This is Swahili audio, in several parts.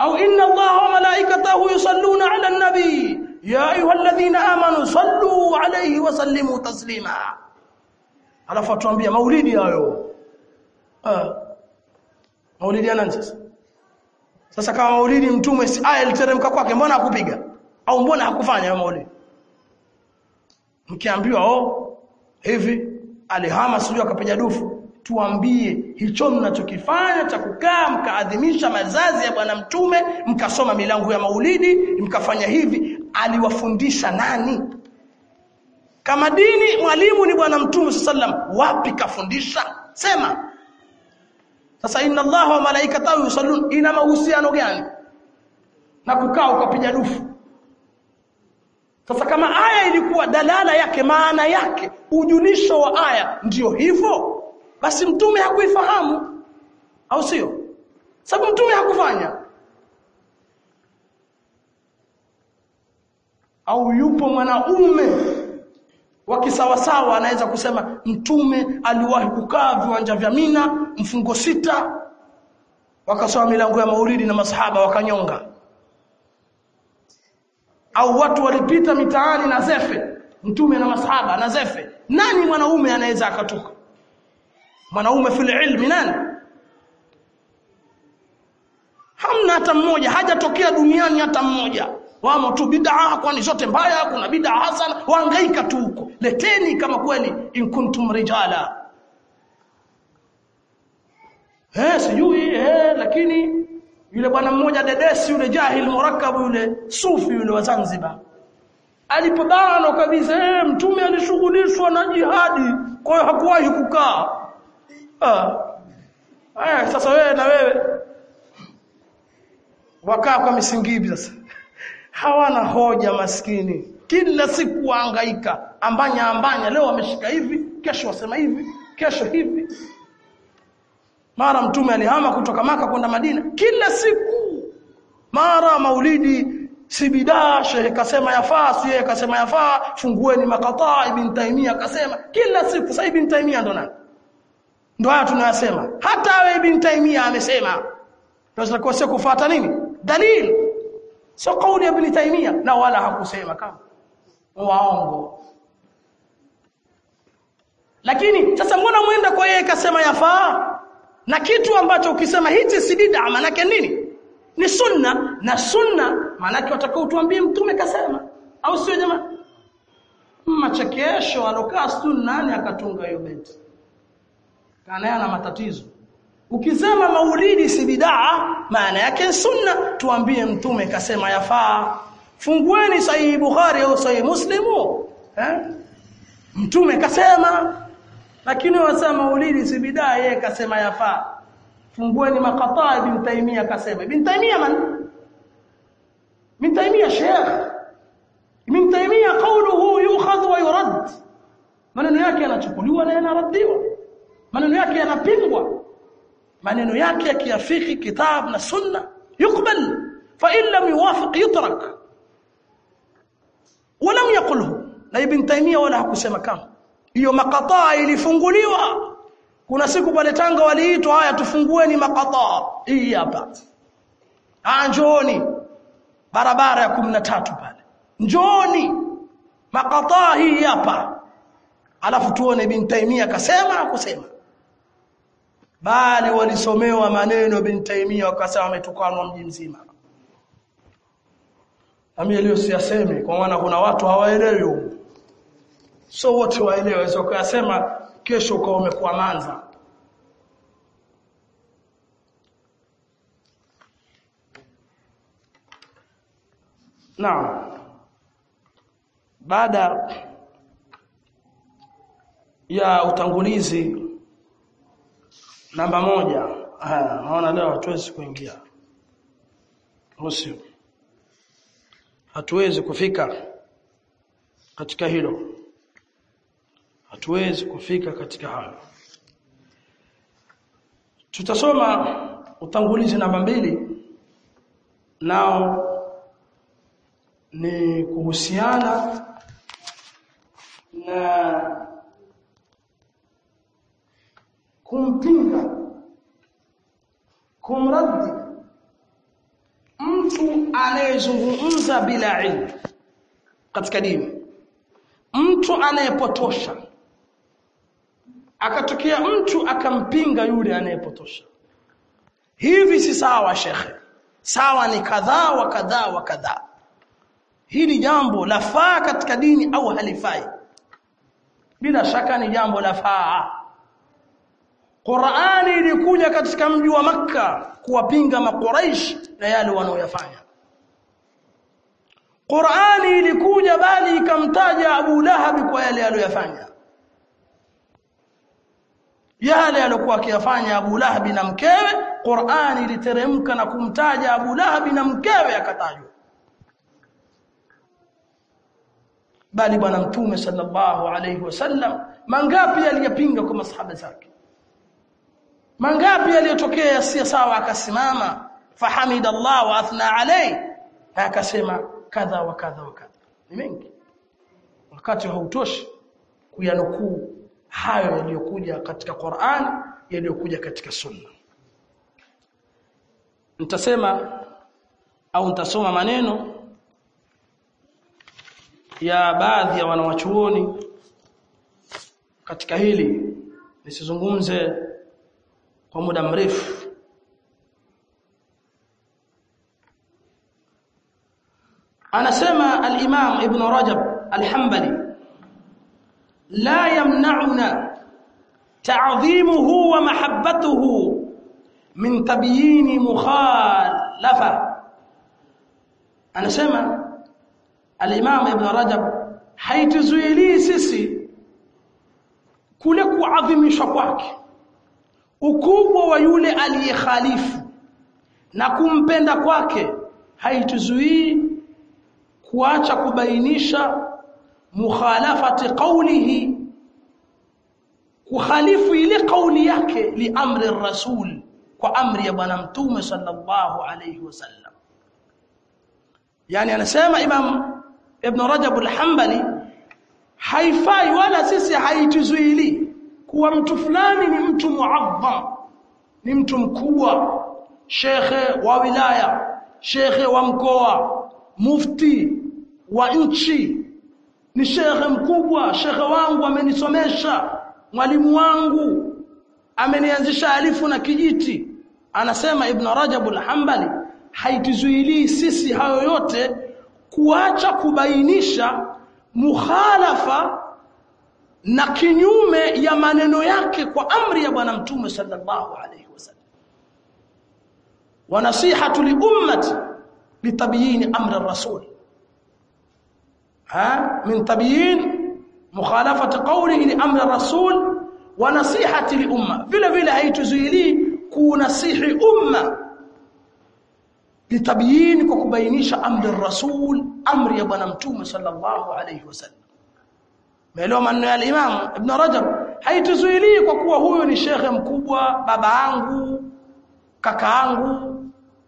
au inna allaha wa malaikatahu yusalluna ala nabi ya ayyuhalladhina amanu sallu alayhi wa sallimu taslima alafu atuambia maulidi hayo ah maulidi ya nani sasa sasa kama maulidi mtume si aya iliteremka kwake mbona hakupiga au mbona hakufanya hayo maulidi mkiambiwa oh hivi alihama sijui akapiga dufu tuambie hicho mnachokifanya cha kukaa mkaadhimisha mazazi ya bwana mtume mkasoma milango ya maulidi mkafanya hivi aliwafundisha nani kama dini mwalimu ni bwana mtume sallam wapi kafundisha sema sasa inna allaha wa malaikatahu yusallun ina mahusiano gani na kukaa ukapiga dufu sasa kama aya ilikuwa dalala yake maana yake ujulisho wa aya ndiyo hivyo basi mtume hakuifahamu au sio sababu mtume hakufanya au yupo mwanaume wa kisawasawa anaweza kusema mtume aliwahi kukaa viwanja vya Mina mfungo sita wakasoma milango ya maulidi na masahaba wakanyonga au watu walipita mitaani na zefe mtume na masahaba na zefe nani mwanaume anaweza akatoka mwanaume fil ilmi nani hamna hata mmoja hajatokea duniani hata mmoja wamo tu bid'a kwani zote mbaya kuna bid'a hasana waangaika tu huko leteni kama kweli in kuntum rijala eh sijui eh lakini yule bwana mmoja dedesi yule jahil murakkabu yule sufi yule wa Zanzibar alipobano kabisa eh mtume alishughulishwa na jihadi kwa hiyo hakuwahi kukaa ah aya sasa wewe na wewe wakaa kwa misingibi sasa hawana hoja maskini kila siku waangaika ambanya ambanya leo wameshika hivi kesho wasema hivi kesho hivi mara mtume alihama kutoka maka kwenda Madina kila siku mara maulidi si bidaa shehe kasema yafaa si yeye kasema yafaa fungueni makataa ibn taimia akasema kila siku sasa ibn taimia ndo nani ndo haya tunayasema hata awe ibn taimia amesema tunatakiwa sio kufuata nini dalili sio kauli ya ibn taimia na wala hakusema kama waongo lakini sasa mbona mwenda kwa yeye kasema yafaa na kitu ambacho ukisema hichi si bid'a maana nini ni sunna na sunna maana yake watakao tuambie mtume kasema au sio jamaa machekesho alokaa sunna nani akatunga hiyo beti kana na matatizo ukisema maulidi si bid'a maana yake sunna tuambie mtume kasema yafaa fungueni sahihi bukhari au sahihi muslimu eh mtume kasema lakini wasema maulidi si bid'a yeye kasema yafaa fungueni maqataa ibn taymiyah kasema ibn taymiyah man ibn taymiyah sheikh ibn taymiyah qawluhu yu'khadhu wa yurad maneno yake yanachukuliwa na yanaradiwa maneno yake yanapingwa maneno yake yakiafiki kitab na sunna yukbal fa in lam yuwafiq yutrak ولم يقله na ibn taymiyah wala hakusema kama hiyo makataa ilifunguliwa kuna siku pale Tanga waliitwa haya tufungueni makataa hii hapa ah njooni barabara ya 13 pale njooni makataa hii hapa alafu tuone ibn Taimia akasema akusema bali walisomewa maneno ibn Taimia wakasema ametukanwa mji mzima Ami leo siyasemi kwa maana kuna watu hawaelewi so wote waelewe sio kuyasema kesho kwa umekuwa manza Naam baada ya utangulizi namba moja haya naona leo hatuwezi kuingia usio hatuwezi kufika katika hilo hatuwezi kufika katika hayo tutasoma utangulizi namba mbili nao ni kuhusiana na kumpinga kumraddi anayezungumza bila ilmu katika dini mtu anayepotosha akatokea mtu akampinga yule anayepotosha hivi si sawa shekhe sawa ni kadhaa wa kadhaa wa kadhaa hili jambo lafaa katika dini au halifai bila shaka ni jambo lafaa Qur'ani ilikuja katika mji wa Makka kuwapinga makuraish na yale wanaoyafanya Qur'ani ilikuja bali ikamtaja Abu Lahab kwa yale aliyofanya yale aliyokuwa akiyafanya Abu Lahab na mkewe Qur'ani iliteremka na kumtaja Abu Lahab na mkewe akatajwa bali bwana mtume sallallahu alayhi wasallam mangapi aliyapinga kwa masahaba zake mangapi aliyotokea yasiyo sawa akasimama fahamida Allah wa athna alayhi akasema kadha wa kadha wa kadha ni mengi wakati hautoshi kuyanukuu hayo yaliyokuja katika Qur'an yaliyokuja katika Sunna nitasema au nitasoma maneno ya baadhi ya wanawachuoni katika hili nisizungumze kwa muda mrefu anasema al-Imam Ibn Rajab al-Hanbali la yamna'una ta'dhimuhu wa mahabbatuhu min tabyin mukhalafa anasema al-Imam Ibn Rajab haituzuili sisi kule kuadhimishwa kwake ukubwa wa yule aliyekhalifu na kumpenda kwake haituzuii kuacha kubainisha mukhalafati qawlihi kukhalifu ile kauli yake li amri rasul kwa amri ya bwana mtume sallallahu alayhi wasallam yani anasema imam ibn rajab al-hanbali haifai wala sisi haituzuili kuwa mtu fulani ni mtu muazzam ni mtu mkubwa shekhe wa wilaya shekhe wa mkoa mufti wa nchi ni shekhe mkubwa shekhe wangu amenisomesha mwalimu wangu amenianzisha alifu na kijiti anasema ibn rajab al-hanbali haituzuilii sisi hayo yote kuacha kubainisha mukhalafa na kinyume ya maneno yake kwa amri ya bwana mtume sallallahu alayhi wasallam wa nasihatu li ummati litabyin amri ar-rasul ha min tabyin mukhalafati qawlihi li amri ar-rasul wa nasihati li umma vile vile haituzuili kunasihi umma litabyin kwa kubainisha amri ar-rasul amri ya bwana mtume sallallahu alayhi wasallam Maelewa maneno ya Imam Ibn Rajab haituzuilii kwa kuwa huyu ni shekhe mkubwa, baba yangu, kaka yangu.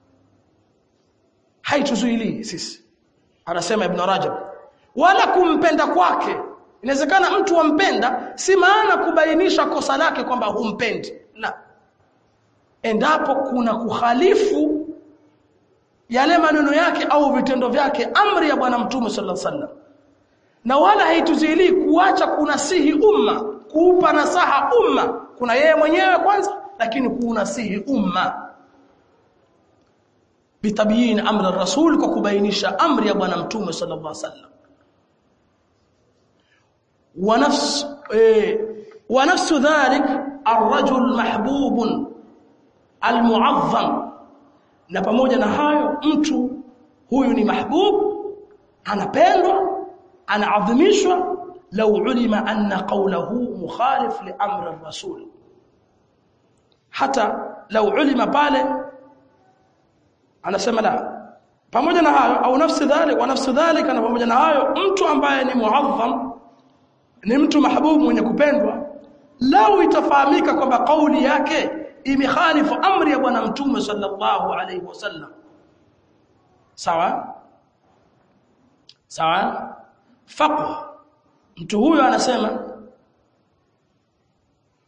Haituzuilii sisi. Anasema Ibn Rajab. Wala kumpenda kwake. Inawezekana mtu wampenda si maana kubainisha kosa lake kwamba humpendi. La. Endapo kuna kukhalifu yale maneno yake au vitendo vyake amri ya bwana mtume sallallahu alaihi wasallam na wala haituzili kuacha kunasihi umma kuupa nasaha umma kuna yeye mwenyewe kwanza lakini kunasihi umma bitabiyin amri rasul kwa kubainisha amri ya bwana mtume sallallahu alaihi wasallam wa nafs eh, wa nafsu dhalik arrajul mahbub almuazzam na pamoja na hayo mtu huyu ni mahbub anapendwa anaadhimishwa law ulima anna qawluhu mukhalif li amri ar-rasul hata law ulima pale anasema la pamoja na hayo au nafsi dhalik wa nafsi dhalika na pamoja na hayo mtu ambaye ni muazzam ni mtu mahbubu mwenye kupendwa lau itafahamika kwamba kauli yake imekhalifu amri ya bwana mtume sallallahu alaihi wasallam sawa sawa faqh mtu huyo anasema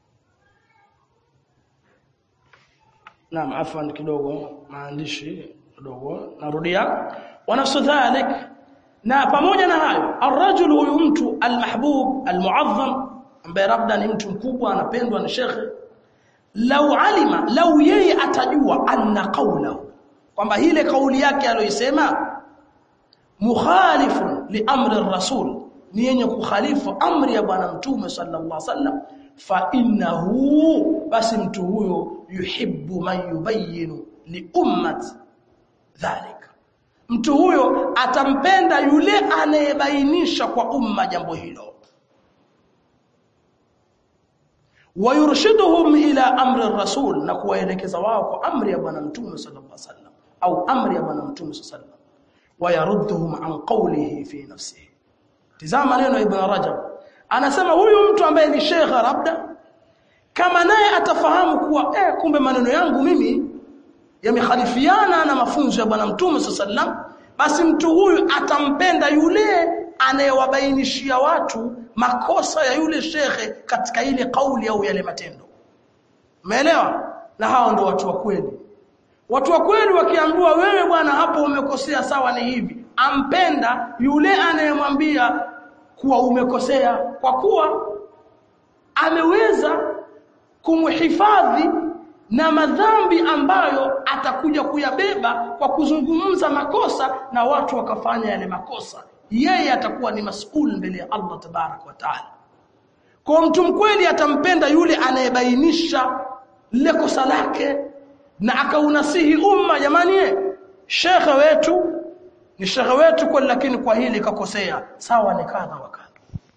Naam afwan kidogo maandishi kidogo narudia wa nafsu dhalik na pamoja na hayo arrajul huyu mtu almahbub almuazzam ambaye labda ni mtu mkubwa anapendwa na shekhe lau alima lau yeye atajua anna qawlahu kwamba ile kauli yake aliyosema mukhalifun li amri rasul ni yenye kukhalifu amri ya bwana mtume sallallahu alaihi wasallam fa innahu basi mtu huyo yuhibbu man yubayyinu li ummati dhalika mtu huyo atampenda yule anayebainisha kwa umma jambo hilo wayurshiduhum ila amri rasul na kuwaelekeza wao kwa amri ya bwana mtume sallallahu alaihi wasallam au amri ya bwana mtume sallallahu alaihi wasallam wayarudduhum an qawlihi fi nafsihi tizama neno ibn rajab anasema huyu mtu ambaye ni shekha labda kama naye atafahamu kuwa eh kumbe maneno yangu mimi yamekhalifiana na mafunzo ya bwana mtume sallam basi mtu huyu atampenda yule anayewabainishia watu makosa ya yule shekhe katika ile kauli au yale matendo umeelewa na hao ndo watu wa kweli watu wa kweli wakiambiwa wewe bwana hapo umekosea sawa ni hivi ampenda yule anayemwambia kuwa umekosea kwa kuwa ameweza kumhifadhi na madhambi ambayo atakuja kuyabeba kwa kuzungumza makosa na watu wakafanya yale makosa yeye atakuwa ni mas'ul mbele ya Allah tabarak wa taala kwa mtu mkweli atampenda yule anayebainisha lile kosa lake na akaunasihi umma jamani shekhe wetu ni shekhe wetu kwa lakini kwa hili kakosea sawa ni kadha wa kadha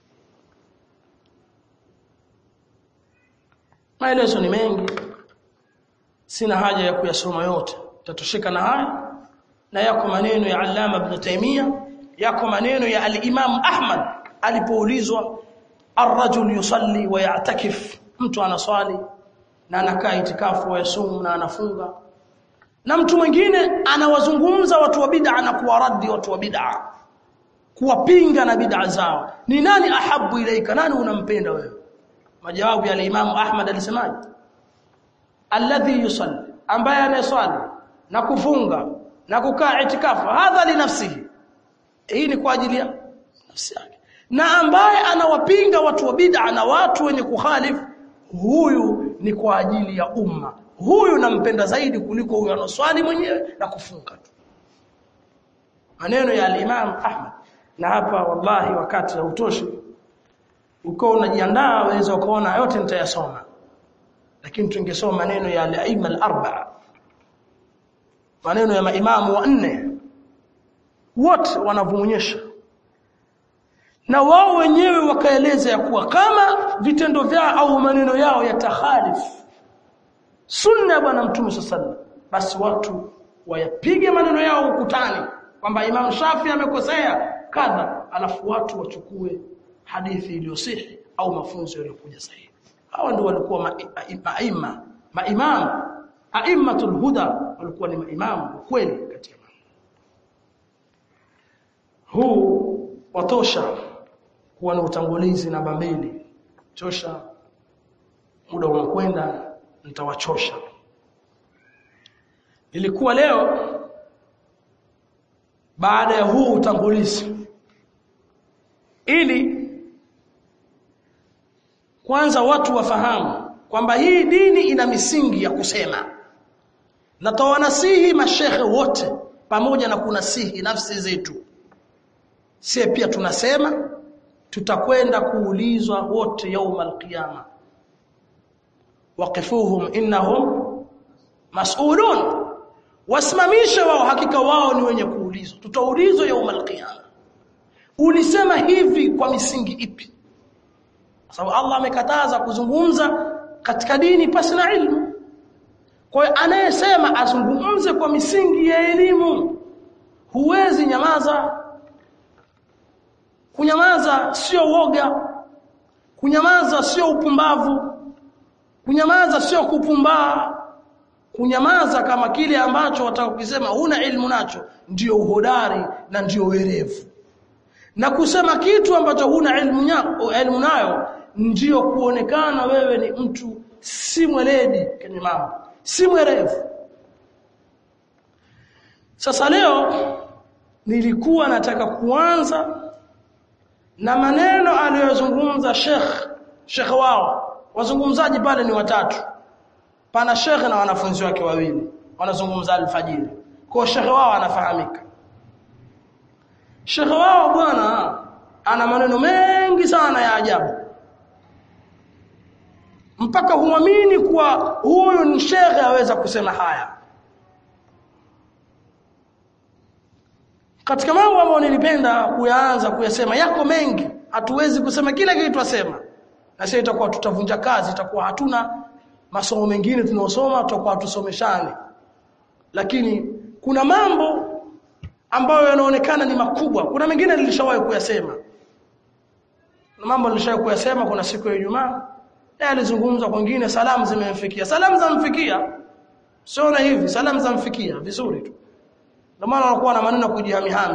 maelezo ni mengi sina haja ya kuyasoma yote tatoshika na haya na yako maneno ya Allama Ibn Taymiyyah yako maneno ya al-Imam Ahmad alipoulizwa ar-rajul yusalli wa ya'takif mtu anaswali na anakaa itikafu wa yasumu na anafunga na mtu mwingine anawazungumza watu wa bid'a na kuwaradi watu wa bid'a kuwapinga na bid'a zao ni nani ahabu ilaika nani unampenda wewe majawabu ya al-Imam Ahmad alisemaje alladhi yusalli ambaye anaswali na kufunga na kukaa itikafu hadha li nafsihi hii ni kwa ajili ya nafsi yake na ambaye anawapinga watu wa bid'a na watu wenye kukhalifu huyu ni kwa ajili ya umma huyu nampenda zaidi kuliko huyu anoswali mwenyewe na kufunga tu maneno ya al-Imam Ahmad na hapa wallahi wakati hautoshi uko unajiandaa waweza ukaona yote nitayasoma lakini tungesoma maneno ya al-aima al-arba'a maneno ya maimamu wanne wote wanavyoonyesha na wao wenyewe wakaeleza ya kuwa kama vitendo vyao au maneno yao yatakhalifu sunna ya bwana mtume sallallahu basi watu wayapige maneno yao ukutani kwamba Imam Shafi amekosea kadha alafu watu wachukue hadithi iliyosihi au mafunzo yaliyokuja sahihi hawa ndio walikuwa maima maimam aimmatul huda walikuwa ni maimamu kweli katika huu watosha kuwa na utangulizi namba mbili tosha muda unakwenda nitawachosha ilikuwa leo baada ya huu utangulizi ili kwanza watu wafahamu kwamba hii dini ina misingi ya kusema na tawanasihi mashehe wote pamoja na kunasihi nafsi zetu sie pia tunasema tutakwenda kuulizwa wote yauma alqiyama waqifuhum innahum mas'ulun wasimamishe wao hakika wao ni wenye kuulizwa tutaulizwa yauma alqiyama ulisema hivi kwa misingi ipi kwa sababu Allah amekataza kuzungumza katika dini pasi na ilmu kwa hiyo anayesema azungumze kwa misingi ya elimu huwezi nyamaza kunyamaza sio woga kunyamaza sio upumbavu kunyamaza sio kupumbaa kunyamaza kama kile ambacho watakukisema huna ilmu nacho ndio uhodari na ndio werevu na kusema kitu ambacho huna ilmu, ilmu nayo ndio kuonekana wewe ni mtu si mweledi kwenye mambo si mwerevu sasa leo nilikuwa nataka kuanza na maneno aliyozungumza Sheikh Sheikh wao wazungumzaji pale ni watatu pana Sheikh na wanafunzi wake wawili wanazungumza alfajiri kwa Sheikh wao anafahamika Sheikh wao bwana ana maneno mengi sana ya ajabu mpaka huamini kuwa huyu ni shekhe aweza kusema haya katika mambo ambayo nilipenda kuyaanza kuyasema yako mengi hatuwezi kusema kila kitu asema na sasa itakuwa tutavunja kazi itakuwa hatuna masomo mengine tunaosoma tutakuwa tusomeshane lakini kuna mambo ambayo yanaonekana ni makubwa kuna mengine nilishawahi kuyasema na mambo nilishawahi kuyasema kuna siku ya Ijumaa yeye alizungumza kwingine salamu zimemfikia salamu zamfikia sio na hivi salamu zamfikia vizuri tu ndio maana wanakuwa na maneno ya kujihamihami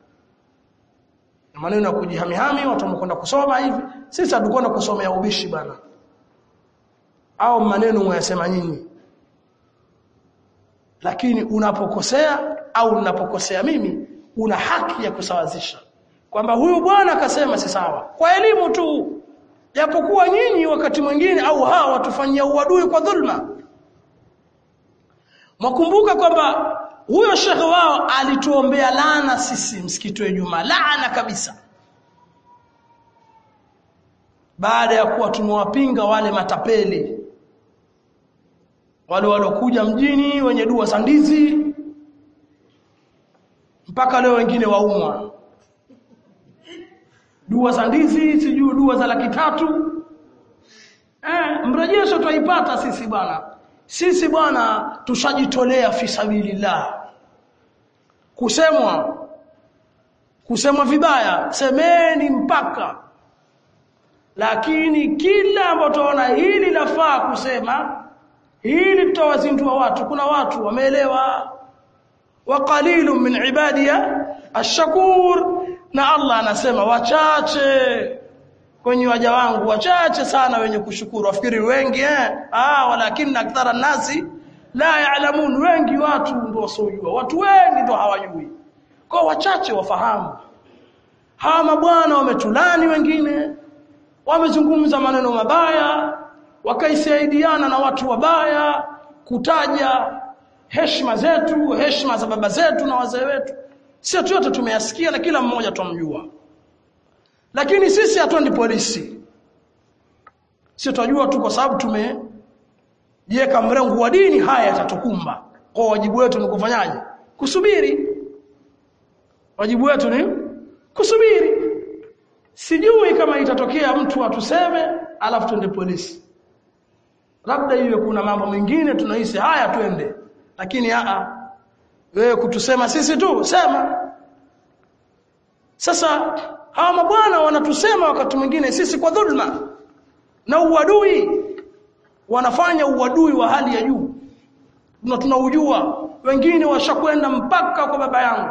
na maneno ya kujihamihami watu wamekwenda kusoma hivi sisi hatukwenda kusomea ubishi bana au maneno mwayasema nyinyi lakini unapokosea au ninapokosea mimi una haki ya kusawazisha kwamba huyu bwana akasema si sawa kwa elimu tu japokuwa nyinyi wakati mwingine au hawa watufanyia uadui kwa dhulma mwakumbuka kwamba huyo shekhe wao alituombea laana sisi msikiti wa Ijumaa laana kabisa baada ya kuwa tumewapinga wale matapeli wale walokuja mjini wenye dua za ndizi mpaka leo wengine waumwa dua za ndizi sijui dua za laki tatu eh mrejesho tutaipata sisi bwana sisi bwana tushajitolea fi sabilillah kusemwa kusemwa vibaya semeni mpaka lakini kila ambapo tunaona hili lafaa kusema hili tutawazindua watu kuna watu wameelewa wa qalilun min ibadiya ash-shakur na Allah anasema wachache kwenye waja wangu wachache sana wenye kushukuru wafikiri wengi eh ah walakin akthara nasi la ya'lamun wengi watu ndio wasiojua watu wengi ndio hawajui kwa wachache wafahamu hawa mabwana wametulani wengine wamezungumza maneno mabaya wakaisaidiana na watu wabaya kutaja heshima zetu heshima za baba zetu na wazee wetu sio yote tumeyasikia na kila mmoja tumjua lakini sisi hatuendi polisi sio tunajua tu kwa sababu tumejiweka mrengo wa dini haya yatatukumba kwa wajibu wetu ni kufanyaje kusubiri wajibu wetu ni kusubiri sijui kama itatokea mtu atuseme alafu twende polisi labda iwe kuna mambo mengine tunahisi haya twende lakini a wewe kutusema sisi tu sema sasa hawa mabwana wanatusema wakati mwingine sisi kwa dhulma na uadui wanafanya uadui wa hali ya juu na tunaujua wengine washakwenda mpaka kwa baba yangu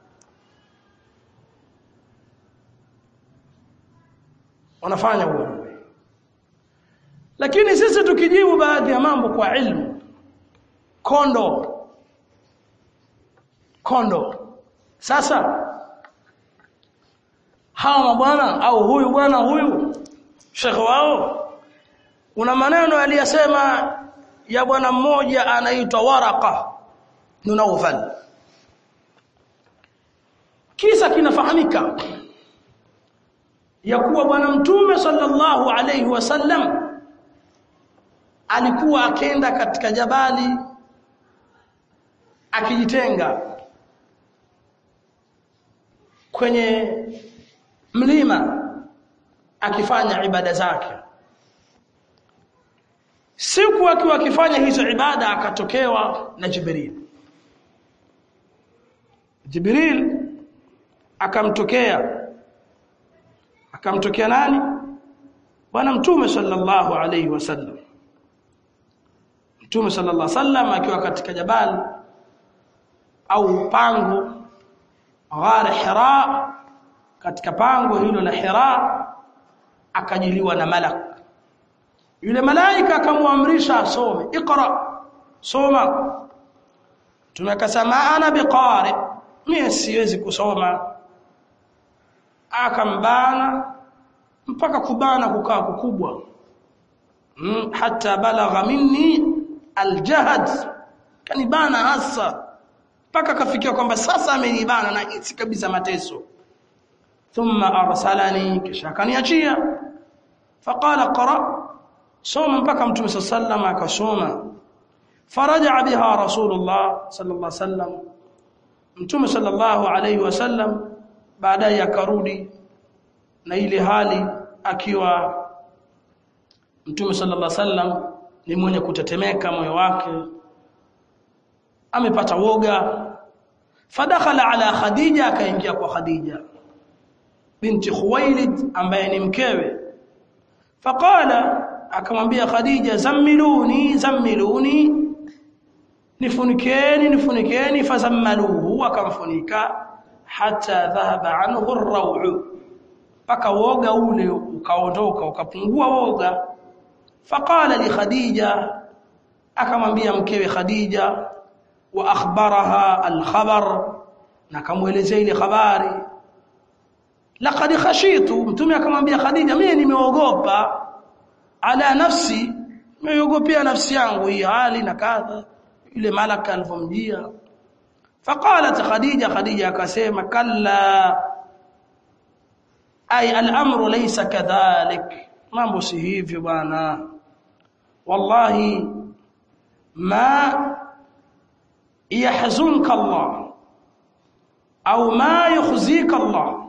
wanafanya uadui lakini sisi tukijibu baadhi ya mambo kwa ilmu kondo kondo sasa hawa mabwana au huyu bwana huyu shekhe wao kuna maneno aliyasema ya bwana mmoja anaitwa Waraka Nunaufal kisa kinafahamika ya kuwa bwana mtume sallallahu alayhi wasallam alikuwa akenda katika jabali akijitenga kwenye mlima akifanya ibada zake siku akiwa akifanya hizo ibada akatokewa na Jibril Jibril akamtokea akamtokea nani bwana mtume sallallahu alayhi wasallam mtume sallallahu alayhi wasallam akiwa katika jabali au pango ghar hira katika pango hilo la hira akajiliwa na malak yule malaika akamwamrisha asome iqra soma mtume akasema ana biqari mimi siwezi kusoma akambana mpaka kubana kukaa kukubwa mm, hata balagha minni aljahad kanibana hasa mpaka kafikia kwamba sasa amenibana na hisi kabisa mateso thumma arsalani kisha akaniachia faqala qra soma mpaka mtume sallallahu akasoma faraja biha rasulullah sallallahu alaihi wasallam mtume sallallahu alaihi wasallam baadaye akarudi na ile hali akiwa mtume sallallahu alaihi wasallam ni mwenye kutetemeka moyo wake amepata woga fadakhala ala khadija akaingia kwa khadija binti khuwailid ambaye ni mkewe faqala akamwambia khadija zammiluni zammiluni nifunikeni nifunikeni fazammaluhu akamfunika hata dhahaba anhu ar-raw'u paka woga ule ukaondoka ukapungua woga faqala li khadija akamwambia mkewe khadija wa akhbaraha al-khabar na kamuelezea ile habari laqad khashitu mtume akamwambia khadija mimi nimeogopa ala nafsi nimeogopea nafsi yangu hii hali na kadha yule malaka alivomjia faqalat khadija khadija akasema kalla ay al-amru laysa kadhalik mambo si hivyo bwana wallahi ma yahzunka Allah au ma yukhzika Allah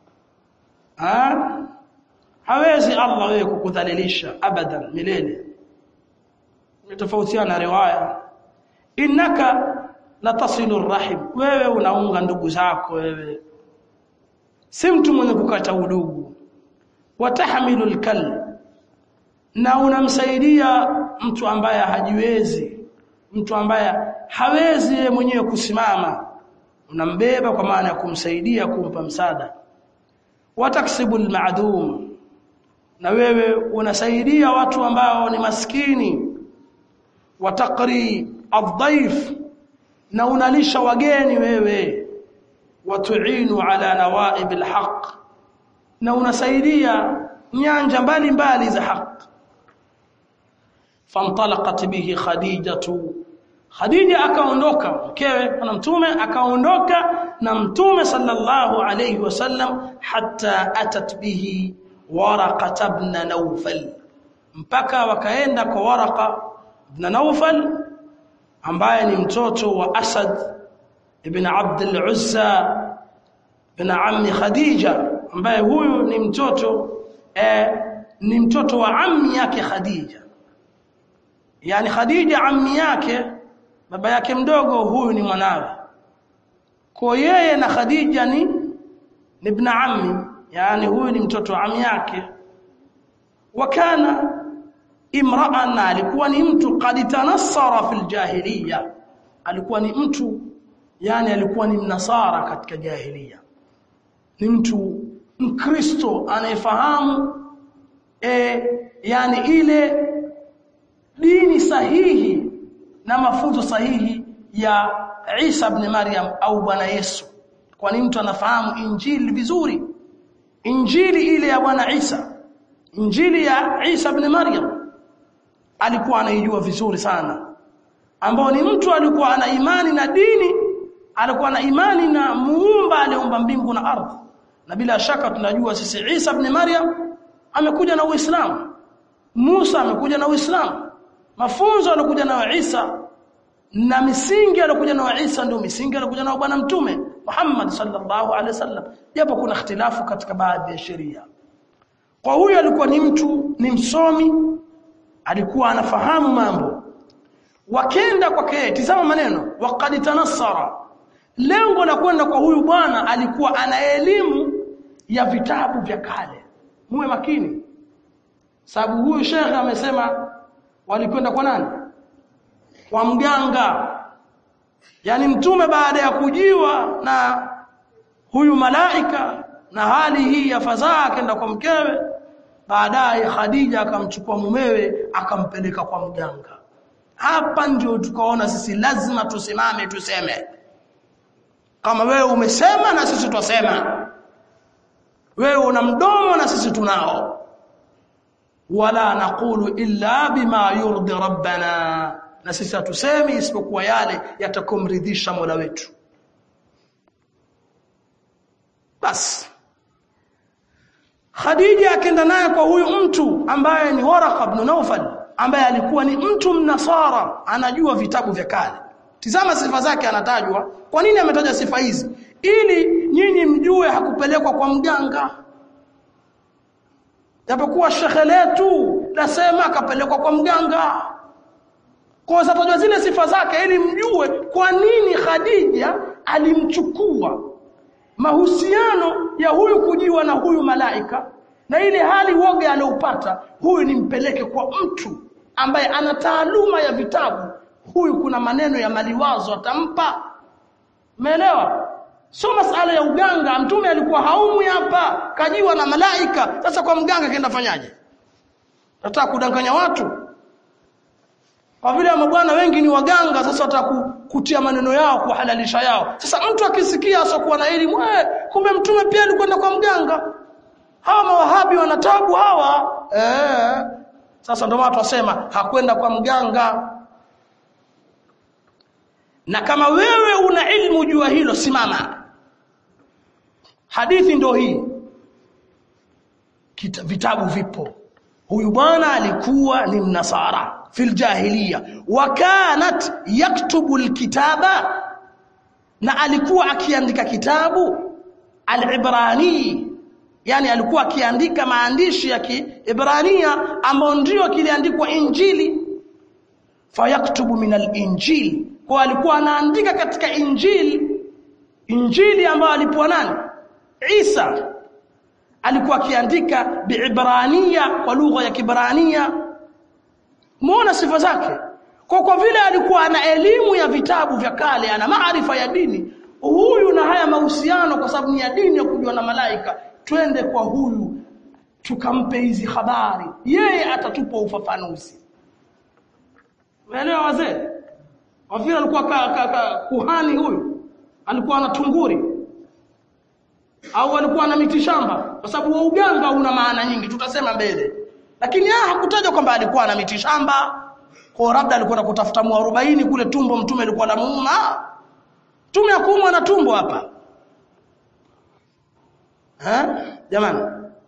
ha hawezi Allah wewe kukudhalilisha abadan milele tofautiana riwaya innaka latasilu rahim wewe unaunga ndugu zako wewe si mtu mwenye kukata udugu watahmilu alkal na unamsaidia mtu ambaye hajiwezi mtu ambaye hawezi yeye mwenyewe kusimama unambeba kwa maana ya kumsaidia kumpa msaada wataksibu almadum na wewe unasaidia watu ambao ni maskini watakri adhaif na unalisha wageni wewe watuinu ala nawaib alhaq na unasaidia nyanja mbalimbali za haki fantalaqat bihi khadijatu khadija akaondoka mkewe na mtume akaondoka na mtume sallallahu alayhi wasallam hatta atat bihi waraqa ibn nawfal mpaka wakaenda kwa waraqa ibn nawfal ambaye ni mtoto wa asad ibn abd al-uzza ibn ammi khadija ambaye huyu ni mtoto eh, ni mtoto wa ammi yake khadija yani khadija ammi yake baba yake mdogo huyu ni mwanawe kwa yeye na khadija ni ni ibn ammi yani huyu ni mtoto wa ammi yake wakana imra'an alikuwa ni mtu qad tanassara fil jahiliya alikuwa ni mtu yani alikuwa ni mnasara katika jahiliya ni mtu mkristo anayefahamu e, yani ile dini sahihi na mafunzo sahihi ya Isa ibn Maryam au Bwana Yesu kwani mtu anafahamu injili vizuri injili ile ya Bwana Isa injili ya Isa ibn Maryam alikuwa anaijua vizuri sana ambao ni mtu alikuwa ana imani na dini alikuwa na imani na muumba aliumba mbingu na ardhi na bila shaka tunajua sisi Isa ibn Maryam amekuja na Uislamu Musa amekuja na Uislamu mafunzo alikuja nayo Isa na misingi alikuja nayo Isa ndio misingi alikuja nayo bwana mtume Muhammad sallallahu alaihi wasallam japo kuna ikhtilafu katika baadhi ya sheria kwa huyo alikuwa ni mtu ni msomi alikuwa anafahamu mambo wakenda kwake tizama maneno waqad tanassara lengo la kwenda kwa huyu bwana alikuwa ana elimu ya vitabu vya kale muwe makini sababu huyu shekhe amesema walikwenda kwa nani kwa mganga yani mtume baada ya kujiwa na huyu malaika na hali hii ya fadhaa akaenda kwa mkewe baadaye Khadija akamchukua mumewe akampeleka kwa mganga hapa ndio tukaona sisi lazima tusimame tuseme kama wewe umesema na sisi twasema wewe una mdomo na sisi tunao wala naqulu illa bima yurdi rabbana na sisi hatusemi isipokuwa yale yatakomridhisha Mola wetu basi Khadija akaenda naye kwa huyu mtu ambaye ni Waraqa ibn Nawfal ambaye alikuwa ni mtu mnasara anajua vitabu vya kale tizama sifa zake anatajwa kwa nini ametaja sifa hizi ili nyinyi mjue hakupelekwa kwa mganga japokuwa shekhe letu nasema akapelekwa kwa mganga kwa sababu zile sifa zake ili mjue kwa nini Khadija alimchukua mahusiano ya huyu kujiwa na huyu malaika na ile hali woge aliopata huyu nimpeleke kwa mtu ambaye ana taaluma ya vitabu huyu kuna maneno ya maliwazo atampa umeelewa sio masala ya uganga mtume alikuwa haumwi hapa kajiwa na malaika sasa kwa mganga kaenda fanyaje nataka kudanganya watu kwa vile mabwana wengi ni waganga sasa watakutia maneno yao kuhalalisha yao sasa mtu akisikia asokuwa na elimu eh kumbe mtume pia alikwenda kwa mganga hawa mawahabi wanatabu hawa eh sasa ndio watu wasema hakwenda kwa mganga na kama wewe una ilmu jua hilo simama hadithi ndio hii Kita, vitabu vipo huyu bwana alikuwa ni mnasara fil jahiliya wa kanat yaktubu alkitaba na alikuwa akiandika kitabu alibrani yani alikuwa akiandika maandishi ya kiibrania ambayo ndio kiliandikwa injili fayaktubu min alinjil kwa alikuwa anaandika katika injili injili ambayo alipewa nani Isa alikuwa akiandika biibrania kwa lugha ya kibrania muona sifa zake kwa kwa vile alikuwa ana elimu ya vitabu vya kale ana maarifa ya dini huyu na haya mahusiano kwa sababu ni ya dini ya kujua na malaika twende kwa huyu tukampe hizi habari yeye atatupa ufafanuzi umeelewa wazee wafira alikuwa ka, ka, ka, kuhani huyu alikuwa ana tunguri au alikuwa na miti shamba kwa sababu wa uganga una maana nyingi tutasema mbele lakini ah hakutaja kwamba alikuwa na miti shamba kwa labda alikuwa kutafuta muarobaini kule tumbo mtume alikuwa na muuma tume akuumwa na tumbo hapa ha jamani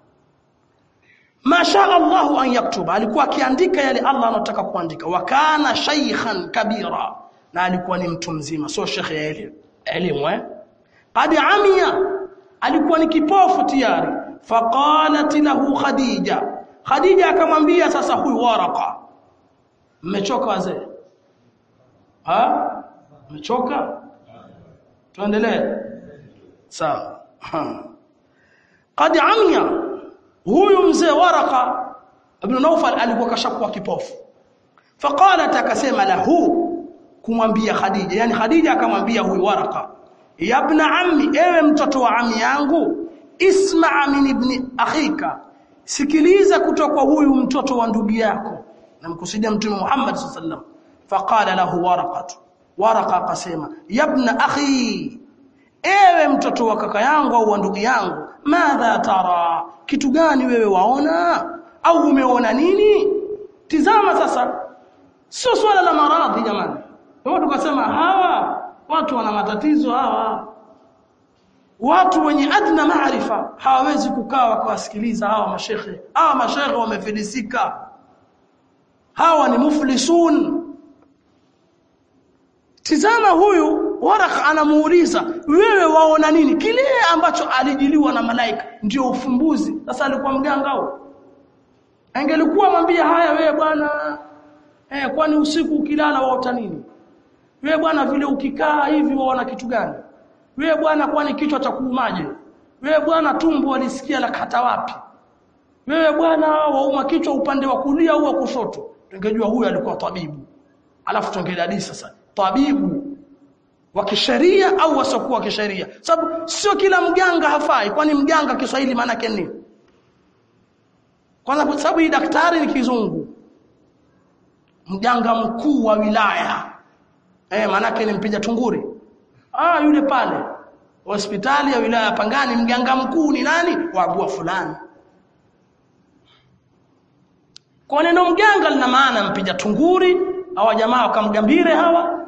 masha Allah an yaktuba alikuwa akiandika yale Allah anataka kuandika wa kana shaykhan kabira na alikuwa ni mtu mzima sio shekhe ya elimu elimu eh qad amiya alikuwa ni kipofu tayari faqalat lahu khadija khadija akamwambia sasa huyu waraka mmechoka wazee ha mmechoka tuendelee sawa qad amiya huyu mzee waraka ibn Nawfal alikuwa kashakuwa kipofu faqalat akasema lahu kumwambia Khadija yani Khadija akamwambia huyu waraka ya ibn ammi ewe mtoto wa ami yangu isma min ibn akhika sikiliza kutoka kwa huyu mtoto wa ndugu yako namkusudia mtume Muhammad sallallahu alaihi wasallam faqala lahu waraqatu waraqa akasema ya ibn akhi ewe mtoto wa kaka yangu au wa ndugu yangu madha tara kitu gani wewe waona au umeona nini tizama sasa sio swala la maradhi jamani ndio tukasema hawa watu wana matatizo hawa watu wenye adna maarifa hawawezi kukaa wakawasikiliza hawa mashekhe hawa mashekhe wamefilisika hawa ni muflisun tizama huyu Warakh anamuuliza wewe waona nini kile ambacho alijiliwa na malaika ndio ufumbuzi sasa alikuwa mganga au angelikuwa mwambie haya wewe bwana eh kwani usiku ukilala waota nini wewe bwana vile ukikaa hivi waona kitu gani wewe bwana kwani kichwa cha kuumaje wewe bwana tumbo alisikia la kata wapi wewe bwana wauma kichwa upande wa kulia au wa kushoto tungejua huyu alikuwa tabibu alafu tungeladisi sasa tabibu wa kisheria au wasiokuwa wa kisheria sababu sio kila mganga hafai kwani mganga Kiswahili maana yake nini kwanza kwa sababu hii daktari ni kizungu mganga mkuu wa wilaya eh manake ni mpiga tunguri ah yule pale hospitali ya wilaya ya Pangani mganga mkuu ni nani waagua fulani kwa neno mganga lina maana mpiga tunguri hawa jamaa wakamgambire hawa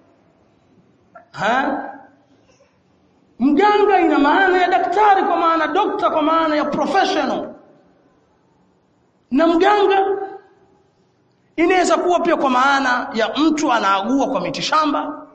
ha mganga ina maana ya daktari kwa maana dokta kwa maana ya professional na mganga inaweza kuwa pia kwa maana ya mtu anaagua kwa mitishamba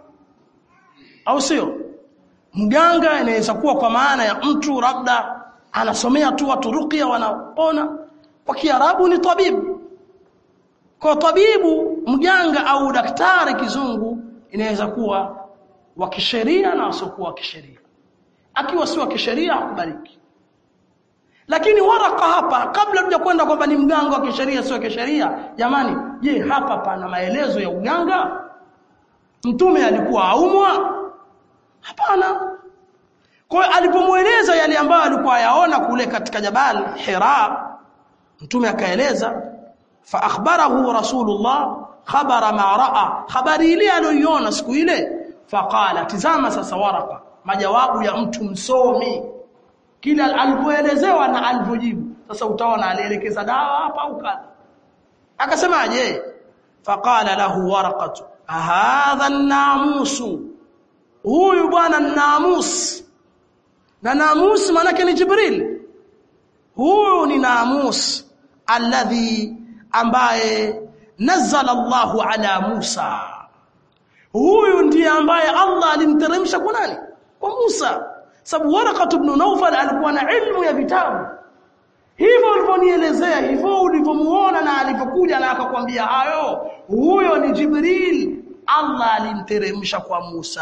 au sio mganga inaweza kuwa kwa maana ya mtu labda anasomea tu watu ruqya wanapona kwa kiarabu ni tabibu kwa tabibu mganga au daktari kizungu inaweza kuwa wa kisheria na wasiokuwa wa kisheria akiwa si wa kisheria akubariki lakini waraka hapa kabla tuja kwenda kwamba ni mganga wa kisheria sio kisheria jamani je hapa pana maelezo ya uganga mtume alikuwa aumwa hapana kwa hiyo alipomueleza yale ambayo alikuwa yaona kule katika jabal hira mtume akaeleza fa akhbarahu rasulullah khabara ma raa habari ile aliyoiona siku ile faqala tizama sasa waraka majawabu ya mtu msomi kila alipoelezewa na alivyojibu sasa utaona alielekeza dawa hapa au kadha akasemaje faqala lahu waraqatu hadha an-namusu huyu bwana namus na namus manake ni jibril huyu ni namus alladhi ambaye nazzala Allahu ala Musa huyu ndiye ambaye Allah alimteremsha kwa nani kwa Musa sababu Waraqat ibn Nawfal alikuwa na ilmu ya vitabu hivyo ulivyonielezea hivyo ulivyomuona na alivyokuja na akakwambia hayo huyo ni Jibril Allah alimteremsha kwa Musa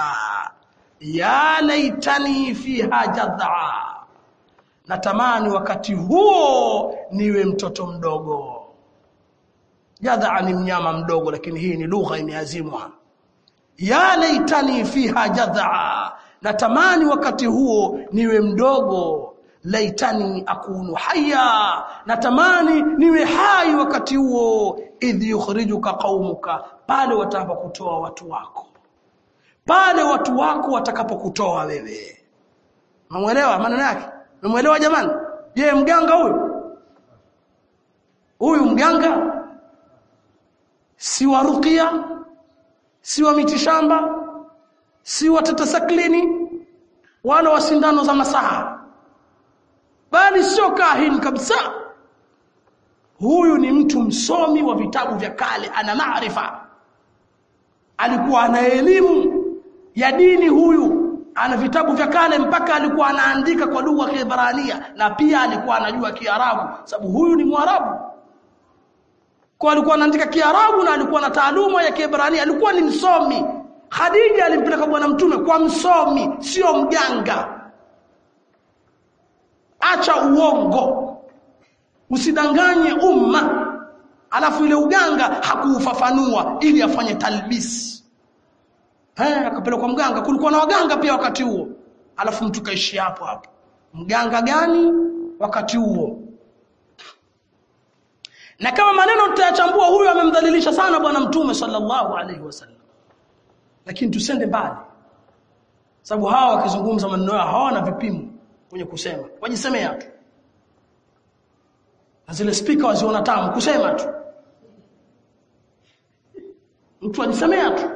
ya laitani fiha jadha natamani wakati huo niwe mtoto mdogo jadha ni mnyama mdogo lakini hii ni lugha imeazimwa ya laitani fiha jadha natamani wakati huo niwe mdogo laitani akunu haya natamani niwe hai wakati huo idh yukhrijuka qaumuka pale watakapokutoa watu wako pale watu wako watakapokutoa wewe umeelewa maneno yake umeelewa jamani je mganga huyu huyu mganga si wa ruqya si wa mitishamba si wa tatasaklini wala wa sindano za masaha bali sio kahin kabisa huyu ni mtu msomi wa vitabu vya kale ana maarifa alikuwa ana elimu ya dini huyu ana vitabu vya kale mpaka alikuwa anaandika kwa lugha ya Kiebrania na pia alikuwa anajua Kiarabu sababu huyu ni Mwarabu kwa alikuwa anaandika Kiarabu na alikuwa na taaluma ya Kiebrania alikuwa ni msomi Khadija alimpeleka bwana mtume kwa msomi sio mganga acha uongo usidanganye umma alafu ile uganga hakuufafanua ili afanye talbis eh akapelekwa mganga kulikuwa na waganga pia wakati huo alafu mtu kaishi hapo hapo mganga gani wakati huo na kama maneno tutayachambua huyu amemdhalilisha sana bwana mtume sallallahu alaihi wasallam lakini tusende mbali sababu hawa wakizungumza maneno yao hawana vipimo kwenye kusema wajisemea tu na zile speaker waziona tamu kusema tu mtu ajisemea tu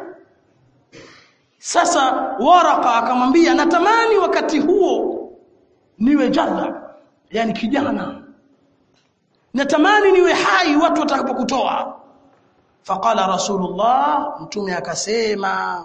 sasa waraka akamwambia natamani wakati huo niwe jadha yani kijana natamani niwe hai watu watakapokutoa faqala rasulullah mtume akasema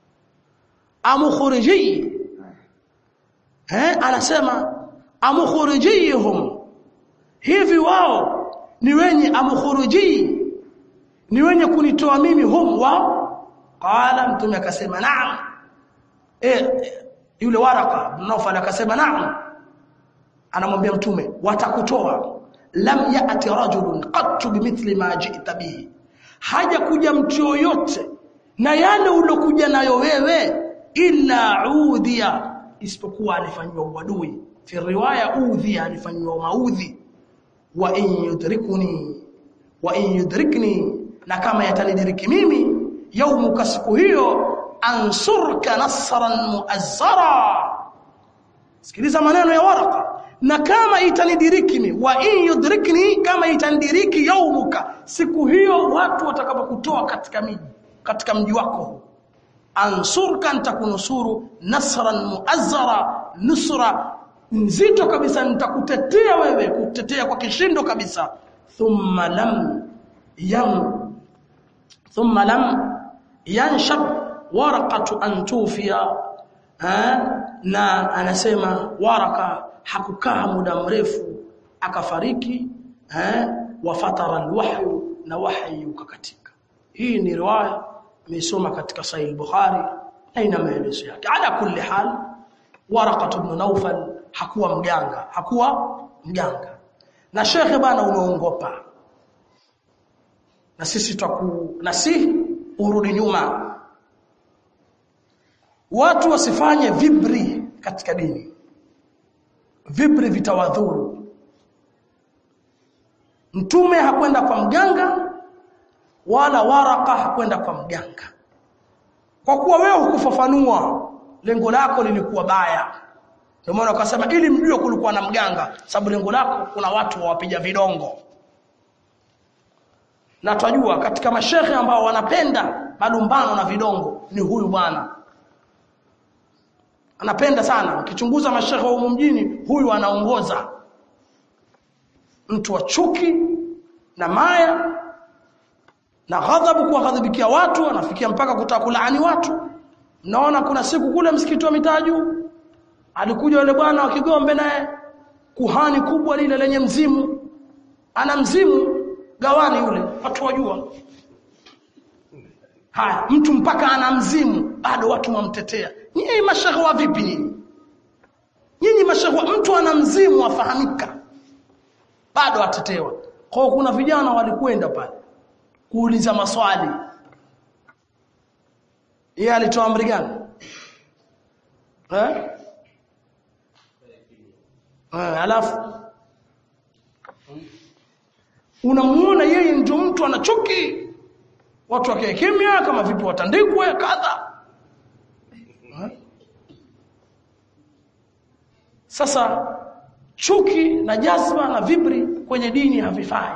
amukhriji eh anasema amukhurijihum hivi wao ni wenye amukhuruji ni wenye kunitoa mimi hum wao qala mtume akasema naam eh yule waraka Nawfal akasema naam anamwambia mtume watakutoa lam ya'ti rajulun qattu bimithli ma ji'ta bihi haja kuja mtu yoyote na yale ulokuja nayo wewe illa udhiya isipokuwa alifanywa uadui fi riwaya udhiya alifanywa maudhi wa in yudrikuni wa in yudrikni na kama yatanidiriki mimi yaumuka siku hiyo ansurka nasran muazzara sikiliza maneno ya waraka na kama itanidiriki mimi wa in yudrikni kama itanidiriki yaumuka siku hiyo watu watakapokutoa katika miji katika mji wako ansurka nitakunusuru nasran muazzara nusra nzito kabisa nitakutetea wewe kutetea kwa kishindo kabisa thumma lam yam thumma lam yanshab waraqatu an tufiya na anasema waraka hakukaa muda mrefu akafariki eh wafatara alwahyu na wahyi ukakatika hii ni riwaya nimesoma katika sahih al-bukhari na ina maelezo yake ala kulli hal waraqatu ibn nawfal hakuwa mganga hakuwa mganga na shekhe bana umeongopa na sisi tutaku na si urudi nyuma watu wasifanye vibri katika dini vibri vitawadhuru mtume hakwenda kwa mganga wala waraka hakwenda kwa mganga kwa kuwa wewe hukufafanua lengo lako lilikuwa baya ndio maana ukasema ili mjue kulikuwa na mganga sababu lengo lako kuna watu wawapiga vidongo na twajua katika mashehe ambao wanapenda malumbano na vidongo ni huyu bwana anapenda sana ukichunguza mashehe wa mjini huyu anaongoza mtu wa chuki na maya na ghadhabu kuwaghadhibikia watu anafikia mpaka kutaka kulaani watu naona kuna siku kule msikiti wa mitaju alikuja yule bwana wa Kigombe naye kuhani kubwa lile lenye mzimu ana mzimu gawani yule watu wajua haya mtu mpaka ana mzimu bado watu wamtetea nyinyi mashehe wa vipi nyinyi nyinyi mashehe mtu ana mzimu afahamika bado atetewa kwa kuna vijana walikwenda pale kuuliza maswali yeye alitoa amri gani eh eh alafu unamuona yeye ndio mtu ana chuki watu wakae kimya kama vipi watandikwe kadha sasa chuki na jazba na vibri kwenye dini havifai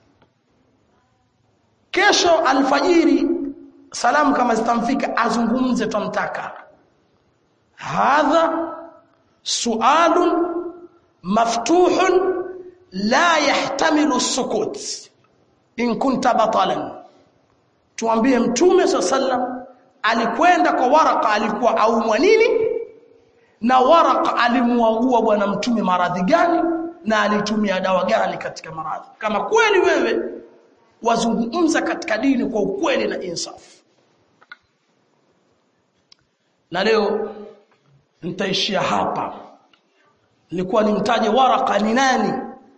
kesho alfajiri salamu kama zitamfika azungumze tumtaka hadha sualun maftuhun la yahtamilu sukut in kunta batalan tuambie mtume sallam alikwenda kwa waraka alikuwa aumwa nini na waraka alimuagua bwana mtume maradhi gani na alitumia dawa gani katika maradhi kama kweli wewe wazungumza katika dini kwa ukweli na insafu na leo nitaishia hapa nilikuwa nimtaje waraka ni nani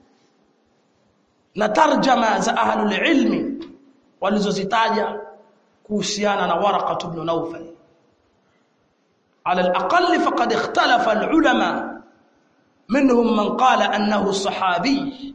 na tarjama za ahlul ilmi walizozitaja kuhusiana na waraka ibn Nawfal على الأقل فقد اختلف العلماء منهم من قال أنه صحابي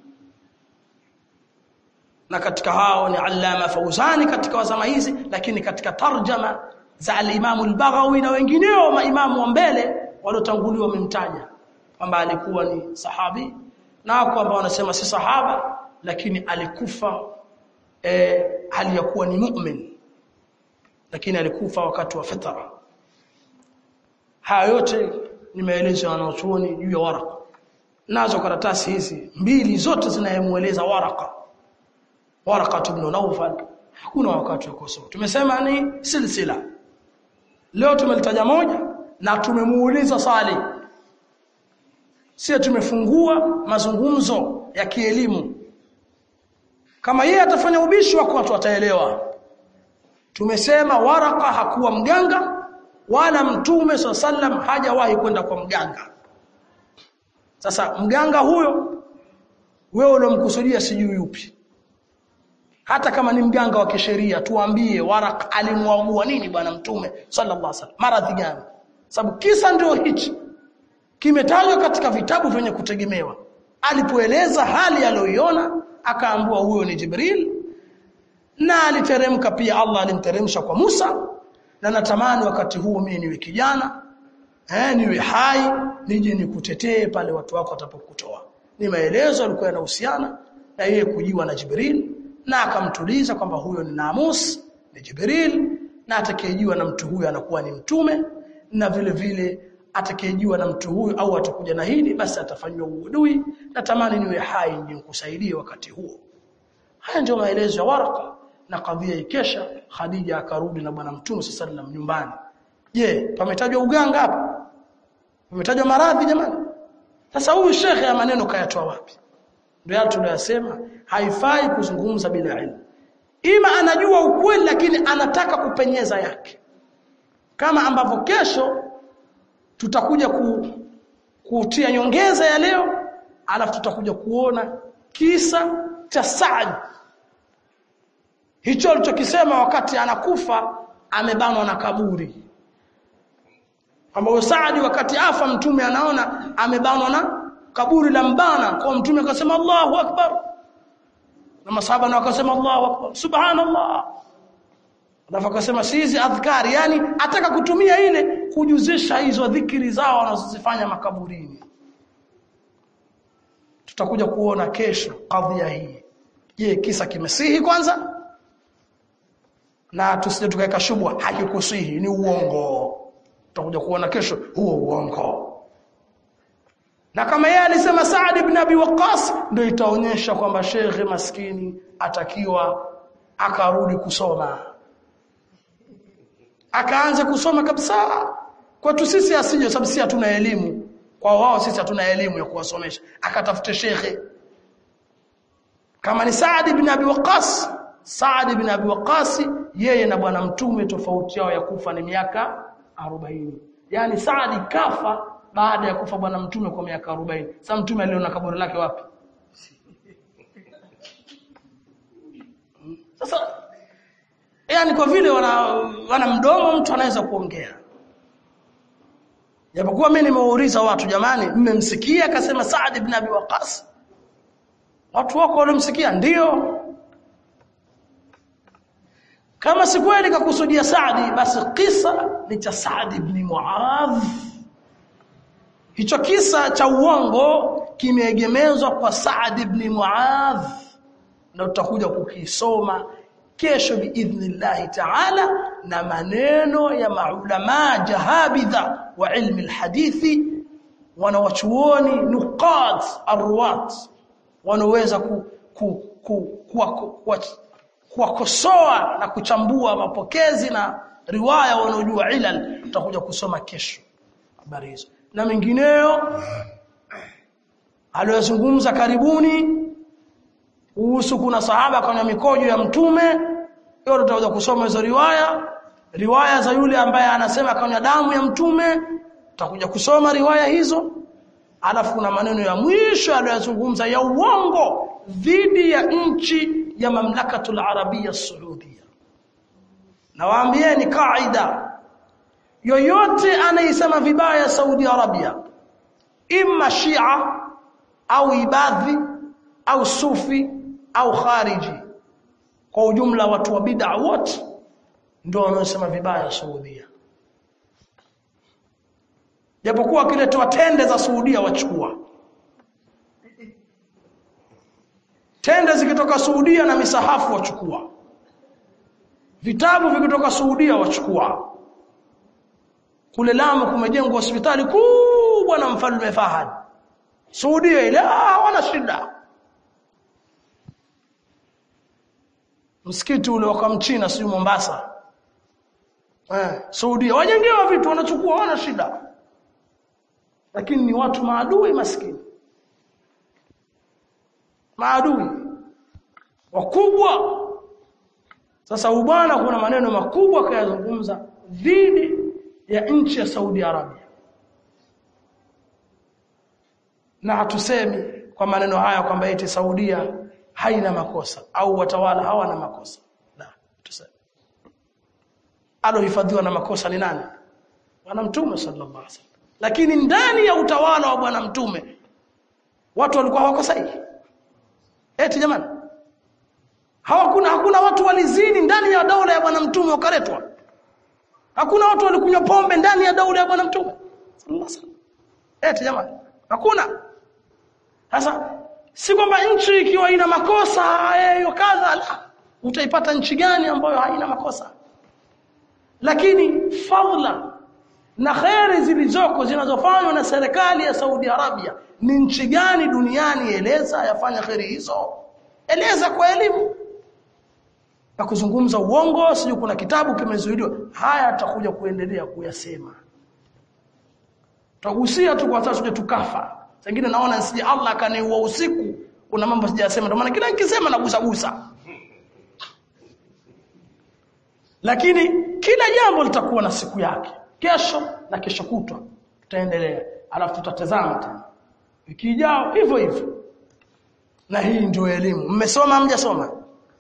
na katika hao ni Allama Fauzani katika wazama hizi lakini katika tarjama za al-Imam al-Baghawi na wengineo maimamu wa mbele waliotanguliwa wamemtaja kwamba alikuwa ni sahabi na kwamba wanasema si sahaba lakini alikufa eh, hali ya kuwa ni mu'min lakini alikufa wakati wa fitra haya yote ni maelezo ya wanachuoni juu ya waraka nazo karatasi hizi mbili zote zinayemueleza waraka waraka ibn Nawfal hakuna wakati wa kusoma tumesema ni silsila leo tumelitaja moja na tumemuuliza swali sio tumefungua mazungumzo ya kielimu kama yeye atafanya ubishi wako watu wataelewa tumesema waraka hakuwa mganga wala mtume sallam hajawahi kwenda kwa mganga sasa mganga huyo wewe unomkusudia sijui yupi hata kama ni mganga wa kisheria tuambie waraka alimwagua nini bwana mtume sallallahu alaihi wasallam maradhi gani sababu kisa ndio hichi kimetajwa katika vitabu vyenye kutegemewa alipoeleza hali aliyoiona akaambiwa huyo ni Jibril na aliteremka pia Allah alimteremsha kwa Musa na natamani wakati huo mimi niwe kijana eh niwe hai nije nikutetee pale watu wako watapokutoa ni maelezo yalikuwa yanahusiana na yeye kujiwa na Jibril na akamtuliza kwamba huyo ni Namus ni Jibril na atakayejiwa na mtu huyo anakuwa ni mtume na vile vile atakayejiwa na mtu huyo au atakuja na hili basi atafanywa uadui natamani niwe hai nikusaidie wakati huo haya ndio maelezo ya Waraka na kadhia ikesha Khadija akarudi na bwana mtume sallallahu nyumbani je pametajwa uganga hapa pametajwa maradhi jamani sasa huyu shekhe ya maneno kayatoa wapi ndio yale tunayosema haifai kuzungumza bila ilmu ima anajua ukweli lakini anataka kupenyeza yake kama ambavyo kesho tutakuja ku, kutia nyongeza ya leo alafu tutakuja kuona kisa cha Saad hicho alichokisema wakati anakufa amebanwa na kaburi ambapo Saadi wakati afa mtume anaona amebanwa na kaburi la mbana kwa mtume akasema Allahu akbar na masahaba na wakasema Allahu akbar subhanallah alafu akasema sizi adhkari yani ataka kutumia ile kujuzisha hizo dhikri zao wanazozifanya makaburini tutakuja kuona kesho kadhia hii je kisa kimesihi kwanza na tusije tukaweka shubwa hakikusihi ni uongo tutakuja kuona kesho huo uongo na kama yeye alisema Saad ibn Abi Waqqas ndio itaonyesha kwamba shekhe maskini atakiwa akarudi kusoma akaanza kusoma kabisa kwetu sisi asije sababu sisi hatuna elimu kwa wao sisi hatuna elimu ya kuwasomesha akatafute shekhe kama ni Saad ibn Abi Waqqas Saad ibn Abi Waqqas yeye na bwana mtume tofauti yao ya kufa ni miaka 40 yani Saad kafa baada ya kufa bwana mtume kwa miaka 40 sasa mtume aliona kaburi lake wapi sasa yani kwa vile wana, wana mdomo mtu anaweza kuongea japokuwa mimi nimeuliza watu jamani mmemsikia akasema Saad ibn Abi Waqqas watu wako walimsikia ndio kama si kweli kakusudia Saadi basi kisa ni cha Saad ibn Muadh hicho kisa cha uongo kimeegemezwa kwa Saad ibn Muadh na tutakuja kukisoma kesho biidhnillah ta'ala na maneno ya maulama jahabidha wa ilmi alhadithi wanawachuoni nuqat arwat wanaweza ku, ku, ku, ku, ku, kuwakosoa na kuchambua mapokezi na riwaya wanaojua ilal tutakuja kusoma kesho habari hizo na mengineyo aliyozungumza karibuni kuhusu kuna sahaba kwenye mikojo ya mtume hiyo tutakuja kusoma hizo riwaya riwaya za yule ambaye anasema kwenye damu ya mtume tutakuja kusoma riwaya hizo alafu kuna maneno ya mwisho aliyozungumza ya uongo dhidi ya nchi ya mamlakatul arabia saudia nawaambieni kaida yoyote anayesema vibaya Saudi Arabia imma Shia au Ibadhi au Sufi au Khariji kwa ujumla watu wa bid'a wote ndio wanaosema vibaya Saudia japokuwa kiletoa tende za Saudia wachukua tende zikitoka Saudia na misahafu wachukua vitabu vikitoka Saudia wachukua kule Lamu kumejengwa hospitali kubwa na mfalme Fahad Saudia ile hawana shida msikiti ule wa Kamchina si Mombasa eh Saudia wajengewa vitu wanachukua hawana shida lakini ni watu maadui maskini maadui wakubwa sasa ubwana kuna maneno makubwa kayazungumza dhidi ya nchi ya Saudi Arabia na hatusemi kwa maneno haya kwamba eti Saudia haina makosa au watawala hawana makosa la tuseme alohifadhiwa na makosa ni nani bwana mtume sallallahu alaihi wasallam lakini ndani ya utawala wa bwana mtume watu walikuwa hawakosai eti jamani hawakuna hakuna watu walizini ndani ya daula ya bwana mtume wakaletwa hakuna watu walikunywa pombe ndani ya daula ya bwana mtume sallallahu alaihi wasallam eti jamani hakuna sasa si kwamba nchi ikiwa ina makosa hayo kadha la utaipata nchi gani ambayo haina makosa lakini fadla na khairi zilizoko zinazofanywa na serikali ya Saudi Arabia ni nchi gani duniani eleza yafanya khairi hizo eleza kwa elimu na kuzungumza uongo sio kuna kitabu kimezuiliwa haya atakuja kuendelea kuyasema tutagusia tu kwa sasa tukafa sengine naona sije Allah akaniua usiku kuna mambo sijasema ndio maana kila nikisema nagusa gusa lakini kila jambo litakuwa na siku yake kesho na kesho kutwa tutaendelea alafu tutatazama tena wiki ijao hivyo hivyo na hii ndio elimu mmesoma mjasoma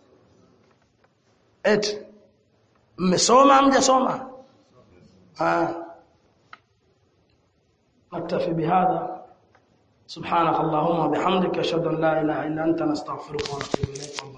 eti mmesoma mjasoma ah نكتفي بهذا سبحانك اللهم وبحمدك اشهد ان لا اله الا انت نستغفرك ونتوب اليك